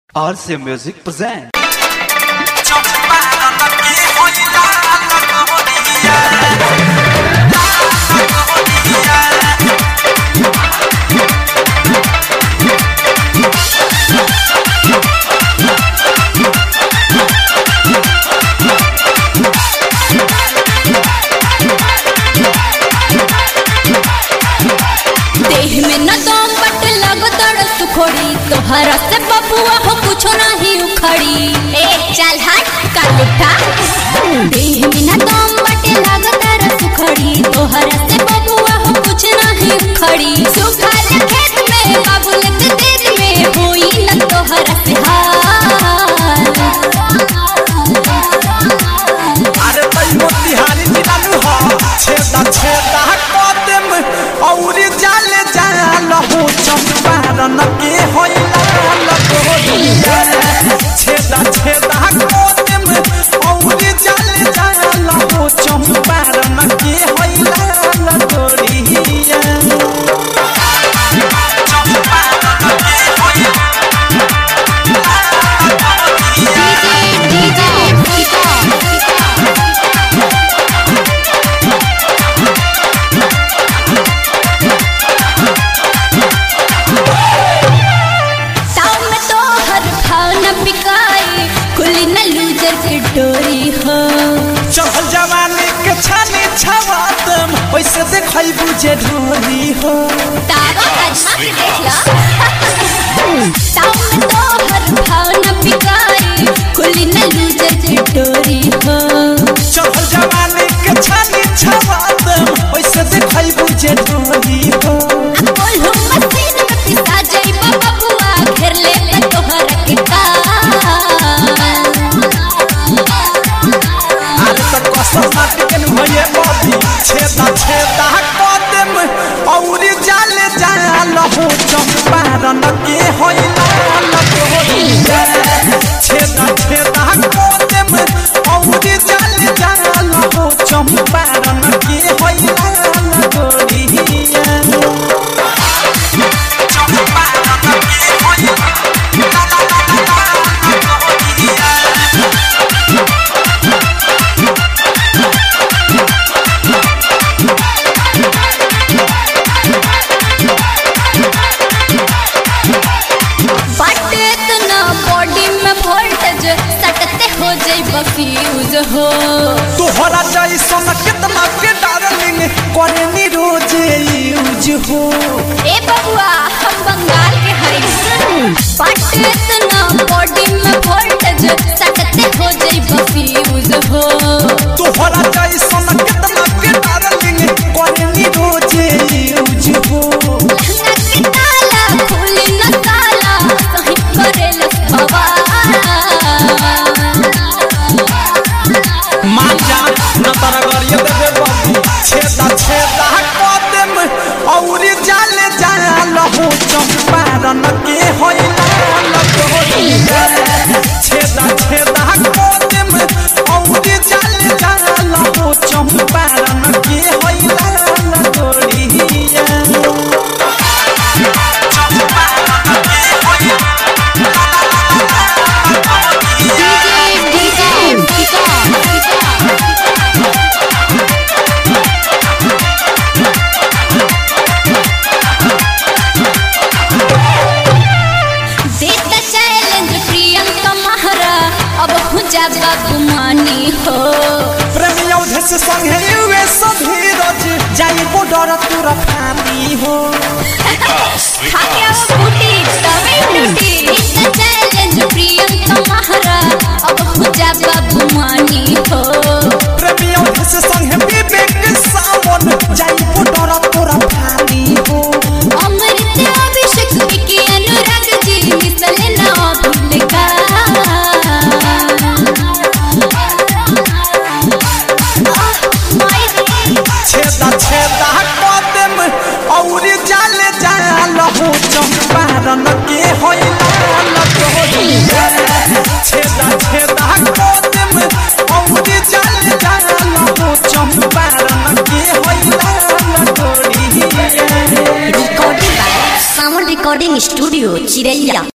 RC Music present. देह में न दम बट लग दड़ सुखोड़ी तोहरा से बबुआ हो कुछो नहीं उखड़ी ए चल हट कर उठा देह में न दम बट लग दड़ सुखोड़ी तोहरा से बबुआ हो कुछ नहीं उखड़ी सुखा खेत में बाबुल के देत में होई न तोहरा से हाल अरे तई मोतिहारी जिलालू हो छेदा छेदा कदम औरी जाले जाल हो चंपारण के होइला लगोरिया छेदा छेदा कदम औरी जाले जाल हो चंपारण के होइला लगोरिया चंपारण के होइला डीजे डीजे टाउन में तो हर भाव न बिकाई खुली न लूजर की डोरी हो चढ़ल जवानी के छानी छवातम वैसे देखई बुझे ढोली हो तारा कजना के देख ला टाउन में तो हर भाव न बिकाई खुली न लूजर की डोरी हो चढ़ल जवानी के छानी छवातम वैसे देखई बुझे ढोली हो बोल हो मसीन में पिसा जाई बबुआ घेर ले ले तोहर के काल अरे तो कसम माटी के भये बाबी छेदा छेदा कदम औरी जाले जाल हो चंपारण के होइला लगोरिया छेदा छेदा कदम औरी जाले जाल हो चंपारण के होइला लगोरिया चंपारण के होइला बट इतना बॉडी में वोल्टेज सटते हो जाई फ्यूज हो तोहरा जैसन कितना के डार्लिंग करे रोज यूज हो ए बबुआ हम बंगाल के हई बट इतना बॉडी में वोल्टेज सटते हो जाई फ्यूज हो तोहरा जैसन कितना के डार्लिंग करे रोज यूज हो लहंगा के ताला खुली न ताला सही करे लखवा मान जा न तारा गरिए देबे बाबू छेदा छेदा कदम औरी जाले जाल हो चंपारण के होइला लगोरिया छेदा छेदा कदम औरी जाले जाल हो चंपारण के होइला लगोरिया चंपारण के होइला देता चैलेंज प्रियंका महरा अब हो जा बाबू मानी हो प्रेमी औधे से संगे युवे सभी रोज जाई बॉर्डर तुरा फानी हो खाके अब बूटी तवे टूटी देता चैलेंज प्रियंका महरा अब हो जा बाबू मानी हो प्रेमी औधे से संगे विवेक सावन जाई बॉर्डर तुरा फानी हो अमृत अभिषेक विकी अनुराग जी मिसले ना भूल का छेदा छेदा कदम औरी जाले जाल हो चंपारण के होइला लगोरिया छेदा छेदा कदम औरी जाले जाल हो चंपारण के होइला लगोरिया recording by Sound Recording Studio, Chiraiya.